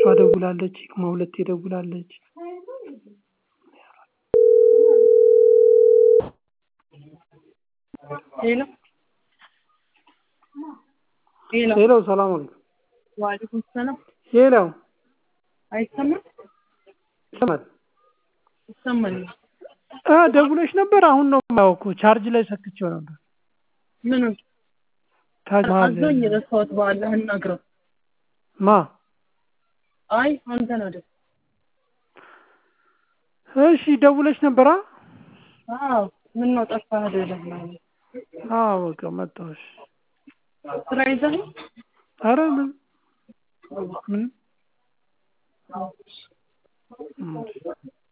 ደውላለች ይቅማ ሁለቴ ደውላለች ሄሎ ሄሎ ሄሎ ሰላም አለይኩም ዋሌኩም ሰላም ሄሎ አይሰማም ይሰማል ይሰማል አ ደውለሽ ነበር አሁን ነው የማየው እኮ ቻርጅ ላይ ሰክቼው ነበር ምኑን ታጅ መሀል አዞኝ ረሳሁት በአላህ እናግረው ማ አይ አንተን አይደል እሺ ደውለሽ ነበር አ አዎ ምን ነው ጠፋህ አይደለም አዎ በቃ መጣሁ እሺ ስራ ይዘህ ነው? ኧረ ምን ምን እ